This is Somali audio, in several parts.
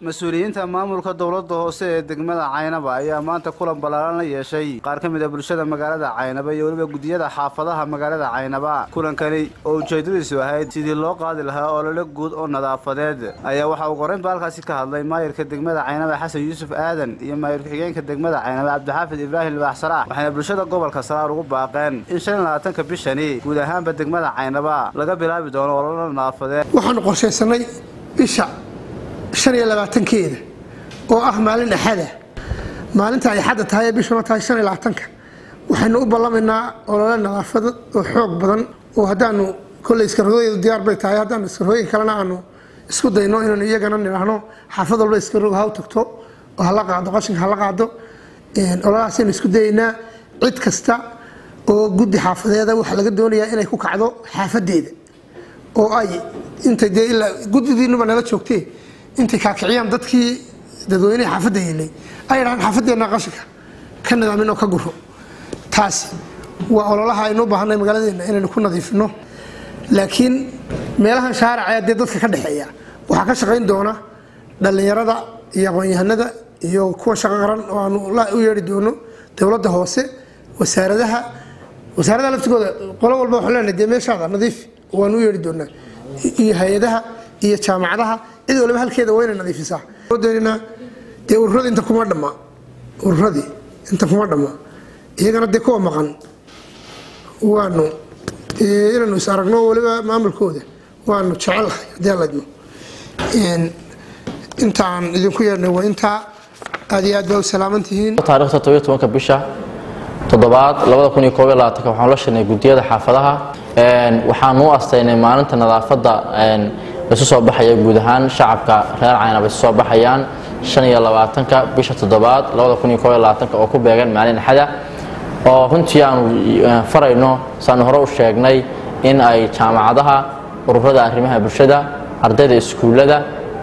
mas-uuliyiinta maamulka dowladda hoose ee degmada caynaba ayaa maanta kulan ballaaran la yeeshay qaar ka mid a bulshada magaalada caynaba iyo weliba guddiyada xaafadaha magaalada caynaba kulankani oo ujeedadiisu ahayd sidii loo qaadi lahaa olole guud oo nadaafadeed ayaa waxa uu qoreynba halkaasi ka hadlay maayirka degmada caynaba xasan yuusuf aadan iyo maayir ku-xigeenka degmada caynaba cabdixaafid ibraahim libaax salaax waxayna bulshada gobolka saraar ugu baaqeen in shan iyo labaatanka bishani guud ahaanba degmada caynaba laga bilaabi doono olole nadaafadeed waxaanu qorshaysanay bisha shan iyo labaatankeeda oo ah maalin axada maalinta ay xadda tahay ee bishuna tahay shan iyo labaatanka waxaynu u ballamaynaa olole nadaafad oo xoog badan oo haddaanu kolley iskarogooyadu diyaar bay tahay haddaanu iskarogooyin kalena aanu isku dayno inaanu iyagana nidhaahno xaafad walba iskarog ha u tagto oo hala qaado qashinka hala qaado ololahaasaynu isku dayaynaa cid kasta oo guddi xaafadeeda waxaa laga doonayaa inay ku kacdo xaafadeeda oo ay intay dee ilaa guddidiinuba nala joogtee intay kaakiciyaan dadkii dadweyneha xaafadda yeelay ay dhahaan xaafadeenna qashinka ka nidaamin oo ka guro taasi waa ololaha aynu u baahanay magaaladeenna inaynu ku nadiifino laakiin meelahan shaaracee dee dadka ka dhexeeya waxaa ka shaqayn doona dhallinyarada iyo aqoon-yahanada iyo kuwa shaqo qaran oo aanu u yeedhi doono dowladda hoose wasaaradaha wasaaradaha laftigooda qolo walba waxaan leenahay dee meeshaada nadiif waanu u yeedhi doonaa iyo hay-adaha iyo jaamacadaha cid waliba halkeeda waa inay nadiifisaa doonina dee ururadii inta kuma dhamma ururadii inta kuma dhamma iyagana dee kuwa maqan waanu inaanu is aragno waliba maamulkooda waanu jecelahay haddii aladmo intaan idinku yeedhnay waa intaa aad iyo aad baa u salaaman tihiin taarikhda todobiyo tobanka bisha toddobaad labada kun iyo koob iyo labaatanka waxaan la shirnay guddiyada xaafadaha waxaanu u astaynay maalinta nadaafadda isu soo baxaya guud ahaan shacabka reer caynaba isu soo baxayaan shan iyo labaatanka bisha toddobaad labada kun iyo koob iyo labaatanka oo ku beegan maalin axada oo runtii aanu farayno saanu hore u sheegnay in ay jaamacadaha ururada arrimaha bulshada ardayda iskuullada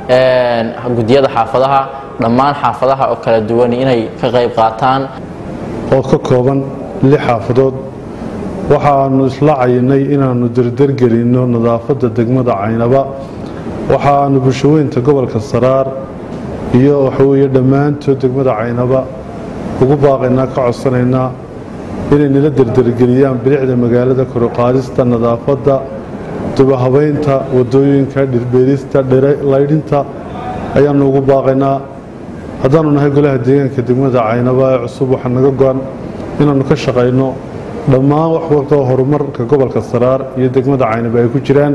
guddiyada xaafadaha dhammaan xaafadaha oo kala duwan inay ka qayb qaataan oo ka kooban lix xaafadood waxaanu isla cayinay inaannu derdergelinno nadaafadda degmada caynaba waxaanu bulshaweynta gobolka saraar iyo waxaweeye dhammaantood degmada caynaba ugu baaqaynaa ka codsanaynaa inay nala derdergeliyaan bilicda magaalada koruqaadista nadaafadda dubahabaynta wadooyinka dhirbeerista laydhinta ayaanu ugu baaqaynaa haddaanu nahay golaha deegaanka degmada caynaba ee cusub waxaa naga go-an inaannu ka shaqayno dhammaan wax waltoo horumarka gobolka saraar iyo degmada caynaba ay ku jiraan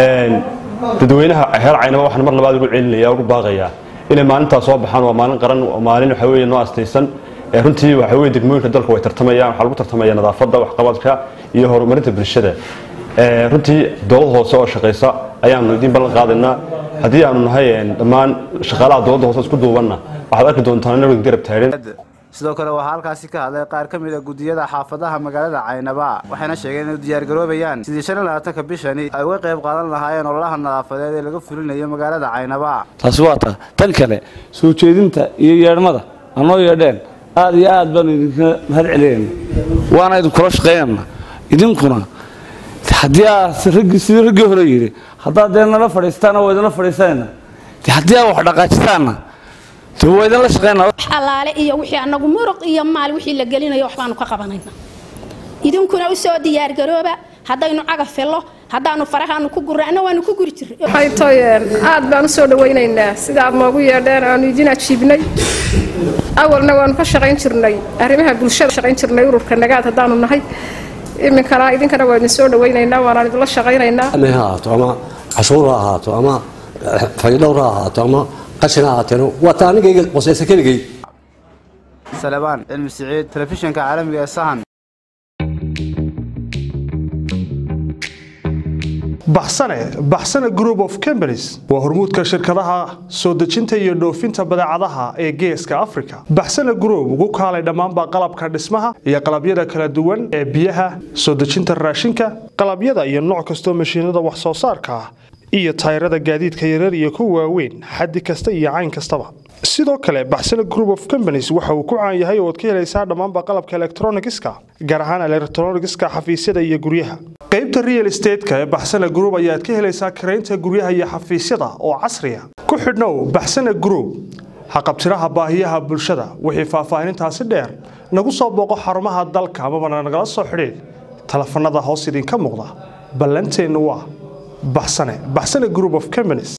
dadweynaha reer caynaba waxaan mar labaad ugu celinaya ugu baaqayaa inay maalintaas soo baxaan waa maalin qaran waa maalin waxa weeye noo astaysan runtii waxa weeye degmooyinka dalka way tartamayaan waxaa lagu tartamaya nadaafadda waxqabadka iyo horumarinta bulshada runtii dowlad hoose oo shaqaysa ayaanu idiin ballan qaadaynaa haddii aanu nahay dhammaan shaqaalaha dowladda hoose isku duubanna waxaad arki doontaan inaan garab taagan sidoo kale waxaa halkaasi ka hadlay qaar ka mid a guddiyada xaafadaha magaalada caynaba waxayna sheegeen inay diyaargaroobayaan sidii shan iyo labaatanka bishani ay uga qayb qaadan lahaayeen ololaha nadaafadeed ee laga fulinayo magaalada caynaba taasi waa ta tan kale soo jeedinta iyo yeedhmada anoo yeedheen aad iyo aad baanu idinka mahad celinayna waana idinkula shaqaynayna idinkuna haddii aad sidii raggii hore yidhi haddaad dee nala fadhiistaana waa idinla fadhiisanayna haddii aad wax dhaqaajitaanna allaale iyo wixii anagu muruq iyo maal wixii la gelinayo waxbaanu ka qabanayna idinkuna u soo diyaargarooba haddaynu cagaf fello haddaanu farahaanu ku gurana waanu ku guri jirnay aad baan u soo dhawaynaynaa sida aad noogu yeedheen aanu idin ajiibnay awalna waanu ka shaqayn jirnay arrimaha bulshada shaqayn jirnay ururka nagaad haddaanu nahay iminkana idinkana waa idin soo dhawaynaynaa waanaan idinla shaqaynaynaa ha ahaato ama cashuur ha ahaato ama faydhowr ha ahaato ama qashin ha ahaateen waa ta anigayga qosaysa keligay salebaan cilmi siciid telefishinka caalamiga ee sahan baxsane baxsane group of companies waa hormuudka shirkadaha soo dejinta iyo dhoofinta badeecadaha ee geeska africa baxsane group ugu kaalay dhammaanba qalabka dhismaha iyo qalabyada kala duwan ee biyaha soo dejinta raashinka qalabyada iyo nooc kastoo mashiinada wax soo saarka ah iyo tayrada gaadiidka yarar iyo kuwa waaweyn xaddi kasta iyo cayn kastaba sidoo kale baxsane group of companies waxa uu ku caan yahay oo ad ka helaysaa dhammaanba qalabka elektronigiska gaar ahaan elektronigiska xafiisyada iyo guryaha qaybta real estateska ee baxsane group ayaad ka helaysaa karaynta guryaha iyo xafiisyada oo casriya ku xidhnow baxsane group haqabtiraha baahiyaha bulshada wixii faahfaahinintaasi dheer nagu soo booqo xarumaha dalka amabana nagala soo xidhiidh telefanada hoos idinka muuqda ballanteennu waa baxsane baxsane group of companies